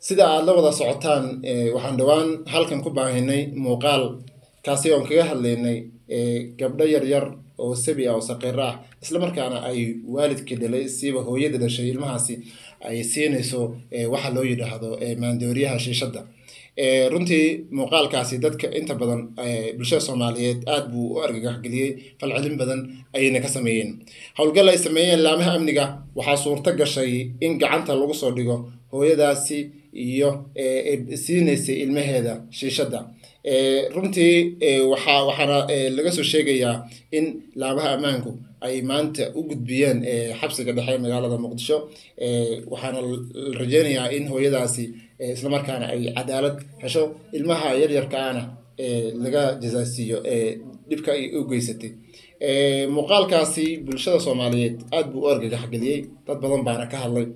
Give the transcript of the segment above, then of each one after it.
sida aada la wada socotaan waxaan dhowaan halkan ku baahinay muuqaal kaasi oon kaga hadlaynay gabdho yaryar oo sabi ah oo saqiiro ah islamarkaana ay waalidka dhalay siiba hooyada dhashay ilmahaasi ay siinayso waxa loo yidhaahdo maandooriyaha shiishadda runtii muuqaalkaasi dadka inta badan bulshada soomaaliyeed aada buu u argagaxgeliyey falcelin badan ayayna ka sameeyeen howlgal ay sameeyeen laamaha amniga waxaa suurto gashay in gacanta lagu soo dhigo hooyadaasi iyo siinaysay ilmaheeda shiishadda runtii waxaa waxaana laga soo sheegayaa in laamaha ammaanku ay maanta u gudbiyeen xabsiga dhexe magaalada muqdisho waxaana la rajeynayaa in hooyadaasi islamarkaana ay cadaalad hesho ilmaha yaryarkaana laga jasaasiiyo dhibka ay u geysatay muuqaalkaasi bulshada soomaaliyeed aada buu u argagaxgeliyey dad badan baana ka hadlay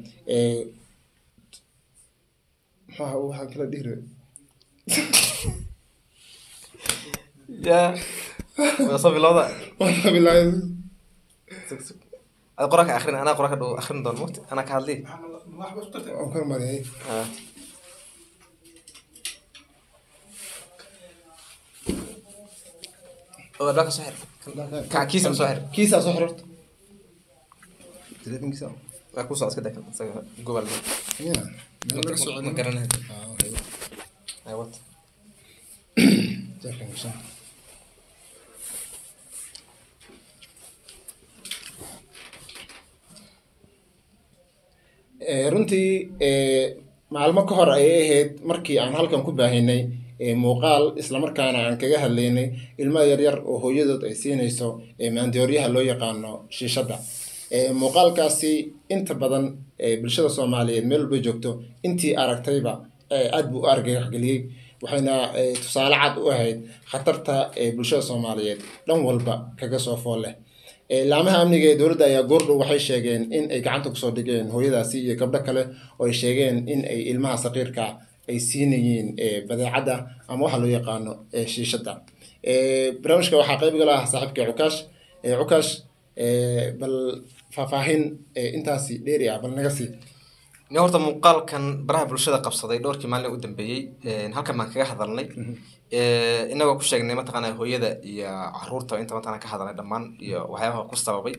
maxaa waxaan kala dhihira ya soo bilowda bilaay ad quraanka akrin anaa quraanka dhow akrin doon mugti anaa ka hadli waan kor mariyay oo albaabka soo xir ka kiisa soo xir kiisaa soo xirorta telefonkiisa waa ku socod iska daa isaga gobol ya meel laga soo ma celin garanayo Ah, okay. ay wat Jeefkan gashan. Eh, runtii eh, maalmo ka hor ayay ahayd markii aan halkan ku baahinay eh, muuqaal islamarkaana aan kaga hadlaynay ilmo yaryar oo hooyadood ay siinayso eh, maandooriyaha loo yaqaano shiishadda Eh, muuqaalkaasi inta badan eh, bulshada soomaaliyeed meel walba joogto intii aragtayba eh, aad buu u argagaxgeliyey waxayna eh, tusaale cad u ahayd khatarta eh, bulshada soomaaliyeed dhan walba kaga soo fool leh Eh, laamaha amniga ee dowladda ayaa goordhow waxay sheegeen in ay gacanta kusoo dhigeen hooyadaasi iyo gabdho kale oo ay sheegeen in ay ilmaha saqiirka ay siinayeen eh, badeecadda ama waxa loo yaqaano eh, shiishadda Eh, barnaamijka waxaa qayb gala ah saaxiibka cukaash Eh, cukaash eh, bal faahfaahin eh, intaasi dheeri ah bal naga sii ni horta muuqaalkan baraha bulshada qabsaday dhowrkii maalin u dambeeyey halkan baan kaga hadalnay inagoo ku sheegnay mataqaana hooyada iyo caruurta inta mataqana ka hadalnay dhammaan iyo waxyaabaha ku sababay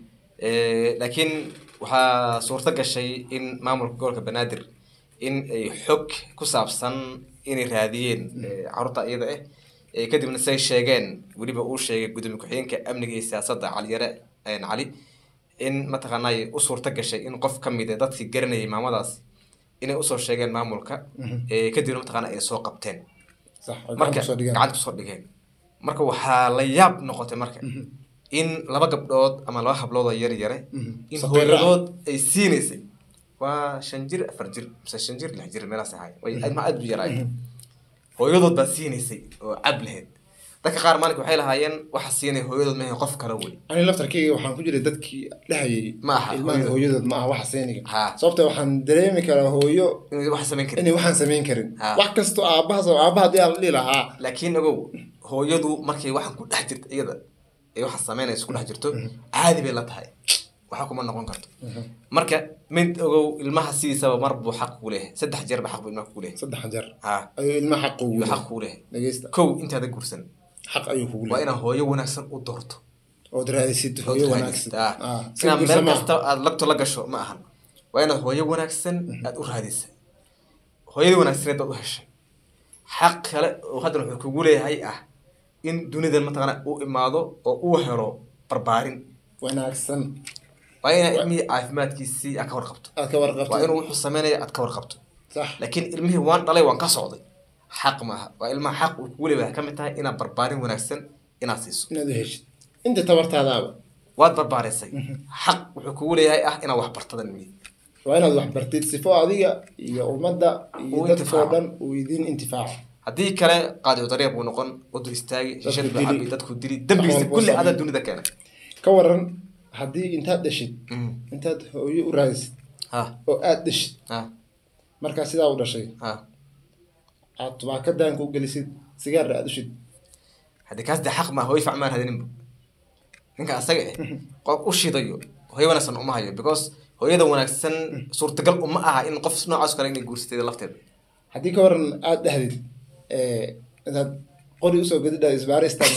laakiin waxaa suurto gashay in maamulka gobolka banaadir in ay xog ku saabsan inay raadiyeen caruurta iyada ah kadibna say sheegeen weliba uu sheegay gudoomiye ku-xigeenka amniga iyo siyaasadda caliyare cali in mataqaanay u suurto gashay in qof ka mid a dadkii garanayay maamadaas inay usoo sheegeen maamulka kadibna mataqaana ay soo qabteen sax oo marka gacanta kusoo dhigeen. gacanta kusoo dhigeen marka waxaa la yaab noqotay marka in laba gabdhood ama laba hablood oo yar yare in Saqiiro ah. hooyadood ay siinaysay waa shan jir afar jir mise shan jir lix jir meelaas ahay way ilma aad bu yaraay hooyadood baa siinaysay oo cab lahayd dadka qaar maalinka waxay lahaayeen waxa siinay hooyadood maahe qof kale wey ani laftarkeyga waxaan ku jiray dadkii dhahayay Ma aha, ilmaha hooyadood. hooyadood ma aha waxa seeniga Ha. sababta waxaan dareemi karaa hooyo inay wax samayn karin inay waxaan samayn karin Ha. wax kastoo aabahaas aabaha hadii aan la dhihi lahaa laakiin ogow hooyadu markay waxaan ku dhex jirto iyada ay waxa samaynaysa ku dhex jirto caadi bay la tahay waxa kuma noqon karto marka mid ogow ilmaha sidiisaba mar buu xaq kuu leeyahay saddex jeer ba xaq buu ilmaha kuu leeyahay saddex jeer ha ayuu ilma xaq ugu yuu xaq leeyahay kuu leeyahay dhegeysta kow intaada gursan xaq ayuu kugu waa leeyahay inaad hooyo wanaagsan u doorto ood raadisid hooyo wanaagsan Ah, si inaad guursa meel ma aha. kasta aad lagto la gasho ma ahan waa inaad hooyo wanaagsan aad u raadisa hooyadii wanaagsaneed baad u heshay xaq kale oo haddana wuxuu kugu leeyahay ah in dunidan mataqaana u imaado oo uu helo barbaarin wanaagsan waa inaad ilmihii caafimaadkiisii aad ka warqabto aad ka waa warqabto inuu wuxuu sameynaya aad ka warqabto sax laakiin ilmihii waan dhalay waan ka socday xaq maaha waa ilmaha xaq uu kugu leeyahay ka mid tahay inaad barbaarin wanaagsan inaad siiso inaad u heshid inta tabartaadaaba waad barbaarisay xaq wuxuu kugu leeyahay ah inaad wax bartadan ilmihii waa inaad wax bartid sifo adiga iyo ummadda iyo Uu dadkoo intifaaco. dhan uu idin intifaaco haddii kale qaadicu dariiq buu noqon wadu istaagi shishad buu dili. cabi dadku dili dembigiisa walba kulli sameey. adaa dunida keenay ka waran haddii intaad dhashid Mm. intaad hooyo u raadisid ha oo aad dhashid ha markaa sidaa u dhashay ha aad tubaaka daanka u gelisid sigaarna aad ushid haddii kaas dee xaq maa hooy facmaan hadaninba ninka asaga eh qof u shidayo hooyo wanaagsan uma hayo because hooyada wanaagsan suurtagal uma aha in qof noocaas kale inay guursateeda lafteeda haddii ka waran aada dhahdid intaad qori usoo gadidha isbaaristan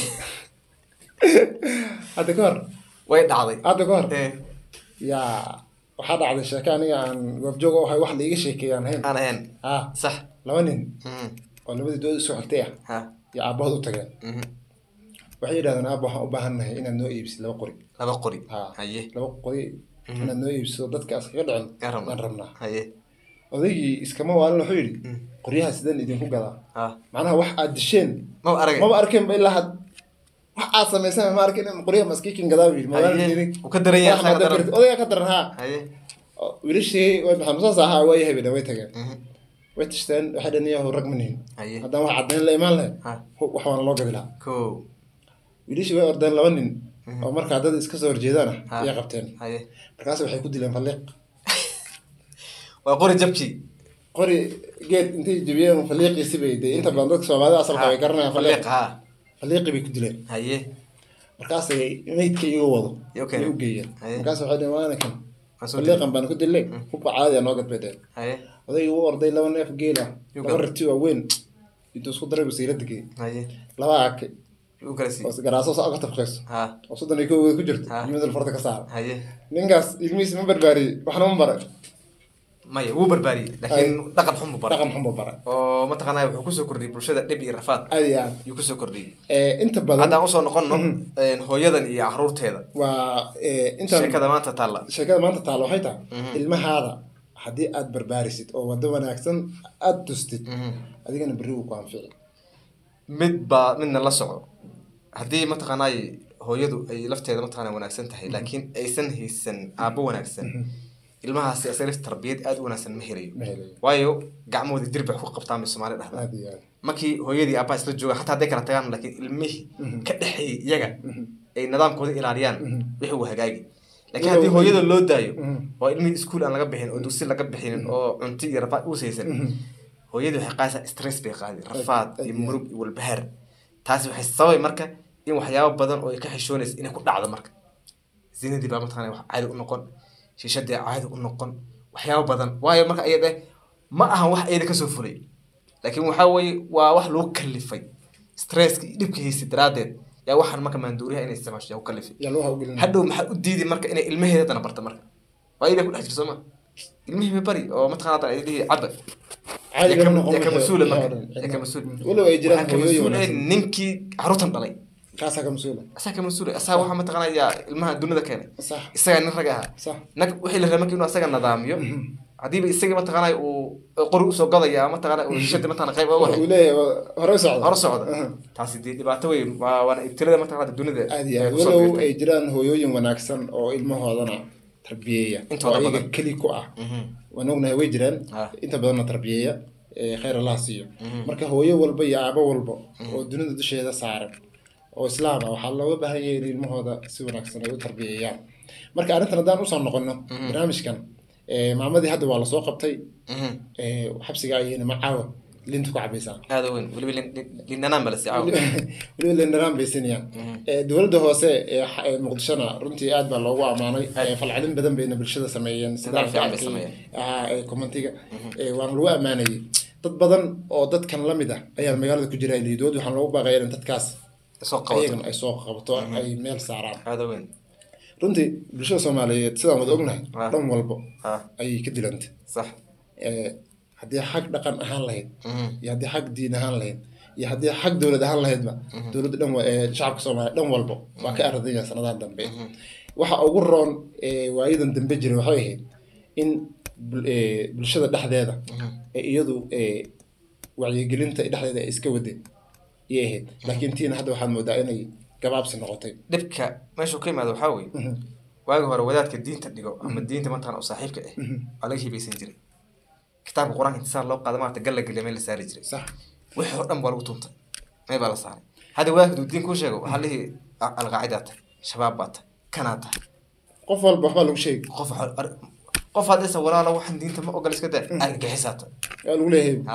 hadda ka hor way dhacday hadda ka hor Eh, yaa waxaa dhacday sheeke aniga aan goobjoog u ahay wax laiga sheekeeyaan hayn aan ahayn ah sax laba nin Mhm. oo labadii dood usoo xigtay ah ha iyo aabbahood u tageen Mhm. waxay yidhahdeen aabba waxaan u baahannahay inaad noo iibsid laba qori laba qori ha haye laba qori inaad noo iibsido dadka askaga dhicin Aan rabnaa. aan rabnaa haye odaygii iskama waalin wuxuu yidhi qoryaha sideen idinku gadaa ha macnaha wax aad disheen maba aragay maba arkeen ba ilaa had wax aad samayseen ma arkin in qoryaha maskiikin gadaa buu yidhi Haye. Wuu ka daran yahay, asaga daran. odayga ka daran haa haye Oo wiilashii way maxaa musaas ahaa waa yahay bay way tageen Mhm. way tashteen waxay dhan yahu rag ma nihin haye haddaan wax caddayn la imaan lahayn ha hu- wax waana loo gadi lahaa ko wiilashii way ordeen laba nin oo markaa dad iska soo horjeedaan Ha. ayay qabteen haye markaas waxay ku dileen falliiq waa qori jabkii qori geed intay jebiyeen falliiqiisi bay dee inta badan dadka soomaalida asalka way garanayaan falliiq ha falliiqii bay ku dileen haye markaasay meydka iga wado Iyo keeneen. ay u geeyeen Haye. markaas waxay dhaheen waana kan Waa soo falliiqan baan ku dilay hubba caadiya noo gadbeedeen haye odaygii u orday laba neef geel ah Yuu laba gaday. rati waaweyn intuu isku daray basiirada geeyey haye laba aake u kala sii oo garaaso soo ka tafqayso ha oo soddon iyo kowgeeda ku jirto Ha. iyo midal farta ka saara haye ninkaas ilmihiis ma barbaariyey waxna ma baray maya wuu barbaariyey laakiin dhaqan xun buu baray dhaqan xun buu baray oo mataqaanaa wuxuu kusoo kordhiyey bulshada dhib iyo rafaad aad iyo aad ayuu kusoo kordhiyey Eh, inta badan haddaan usoo noqonno een, hooyadan iyo caruurteeda waa eh, intaan sheekada maanta taalla sheekada maanta taalo waxay tahay ilmahaada haddii aad barbaarisid oo wado wanaagsan aada tustid adigana berri wuu ku anfici mid baa midna la soco haddii mataqaanaay hooyadu ay lafteeda mataqaana wanaagsan tahay laakiin aysan haysan aabbo wanaagsan ilmahaasi asaga tarbiyad aada u wanaagsan ma helayo ma helayo waayo gacmahooda dirbax ku qabtaan bay soomaali dhahdaa aad iyo aad markii hooyadii aabbaha isla jooga xataa hadday kala tagaan laakiin ilmihii ka dhexeeyay iyaga ay nidaamkooda ilaaliyaan wixii uu hagaagi laakiin haddii hooyada loo daayo oo ilmihii iskuul aan laga bixin oo dugsi laga bixinin oo cunto iyo rafaad uusaysan hooyadii waxay qaadaysaa stress bay qaadi rafaad iyo murug iyo walbahaar taasi waxay sababay marka in waxyaabo badan oo ay ka xishoonaysa inay ku dhacdo marka zinadii baa mataqana wax caadi u noqon shiishadii caadi u noqon waxyaabo badan waayo marka ayada ma ahan wax ayada kasoo fulay laakiin waxaa weeye waa wax lagu kalifay stresska iyo dhibka haysa daraaddeed yaa waxaan marka maanduuriyaha inay isticmaasho yaa ku kalifay yaa loo hawgelin hadhow maxaa u diidi marka inay ilmaheeda dana barta marka waa iyadaa ku dhex jirta sooma ilmihii ma bari oo mataqana hadda ay dhihi caba caadi yaa ka- lama noqon yaa ka wixii- mas-uula wixii marka oo dhan. yaa ka mas-uul walow ay jiraan waxaa ka hooyooyin mas-uul eh wanaagsan ninkii caruurtan dhalay kaasaa ka mas-uula asaa ka mas-uul asaa waxaa mataqanayaa ilmaha dunida keenay sax isagaa nin rag ahaa sax nag wixii la rabay marka inuu asaga nidaamiyo haddiiba isaga mataqanay uu qori usoo gadaya mataqana uu shishada mataqana qayb uga uu waxay leeyahay waa hore u socda hor socda Aha. taasi dee dhibaato wey waa waana ibtilada mataqana dunida aad iyo ee aad kusoo walow biirtay. ay jiraan hooyooyin wanaagsan oo ilmahoodana tarbiyeeya Intooda oo iyaga badan. keli ku ah Mhm. waan ognahay way jiraan Ah. inta badanna tarbiyeeya ee khayr allaha siiyo marka hooyo walba iyo aabo walba oo dunida dusheeda saaran oo islaam ah waxaa looga baahan yahay in ilmahooda si wanaagsan ay u tarbiyeeyaan marka arrintan haddaan usoo noqono barnaamijkan ee, maamadii hadda waa lasoo qabtay Mhm. ee, xabsiga ayayna macaawa linta ku cabaysaa aada u weyn weliba lin- lin- linanaan bala sii caawa weliba lendaraan bay siinayaan Ee, dowladda hoose ee xa- ee muqdishona runtii aad baa loogu ammaanay Ee, falcelin badan bayna bulshada sameeyeen Nidaam fiican bay arkay, sameeyeen. ah, ee commentiga Ee, waana lagu ammaanayay dad badan oo dadkan la mid ah ayaa magaalada ku jira liid dowladda waxaan loogu baaqaya in dadkaas soo qabato ayagan ay soo qabato ay meel saaraan aada u weyn runtii bulshada soomaaliyeed sidaan wada ognahay Ah. dhan walbo ha ayay ka dilantay sax Ee, haddii xag dhaqan ahaan lahayd Mhm. iyo haddii xag diin ahaan lahayd iyo haddii xag dowlad ahaan lahaydba dowladda dhan wa- ee shacabka soomaaliya dhan walba waa ka ardaya sanadahan dambe waxa ugu roon ee waayadan dambe jiray waxay ahayd in bul- ee, bulshada dhexdeeda ee iyadu ee, wacyigelinta dhexdeeda ay iska wadeen iyay ahayd laakiin tiina hadda waxaad moodaa inay gabaabsi noqotay dhibka meeshuu ka yimaado waxaa weeye waagi hore wadaadka diinta dhigo ama diinta mataqana oo saaxiibka ah waa laga hibaysan jiray kitaabka qur-aanka intisaar loo qaada maarata galla geliya meel la saari jiray sax wixii oo dhan baa lagu tuntay meel baa la saaray hadda wadaadka duu diin kuu sheego waxaa lihi alqaacidaa tahay shabaab baa tahay kanaa tahay qof walba waxbaa lagu sheegi qof waxa- ar- qof haddaysa walaalo waxaan diinta ma ogol iska daa argagixisaa tahay waa lagu leeyahay ha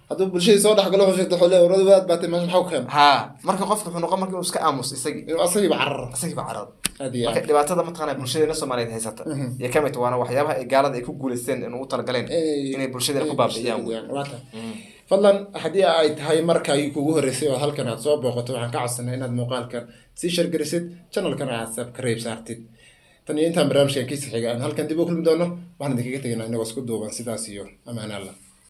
hadduu bulshadii soo dhexgalo wuxuu sheegto xole warada waad baatay meesha maxaa ku keena ha marka qofka wuxuu noqon marka inuu iska aamus isagii inuu asagiiba carara isagiiba cararo aad iyo marka aad dhibaatada mataqaana bulshadeena soomaaliyeed haysata iyo kamid waana waxyaabaha ay gaalada ay ku guuleysteen inuu u talagaleen Inay- inay bulshadeena ku baabi'iyaan wey. waa tahay fadlan haddii ay tahay markay kugu horreysay oo halkan aad soo booqato waxaan ka codsanay inaad muuqaalkan sii shargarisid channelkan aad subscribe saartid tan iyo intaan barnaamijkan kiisa xiga aan halkan dib u kulmi doono waxaan idinkaga tegaynaa inagoo isku duuban sidaas iyo ammaan alla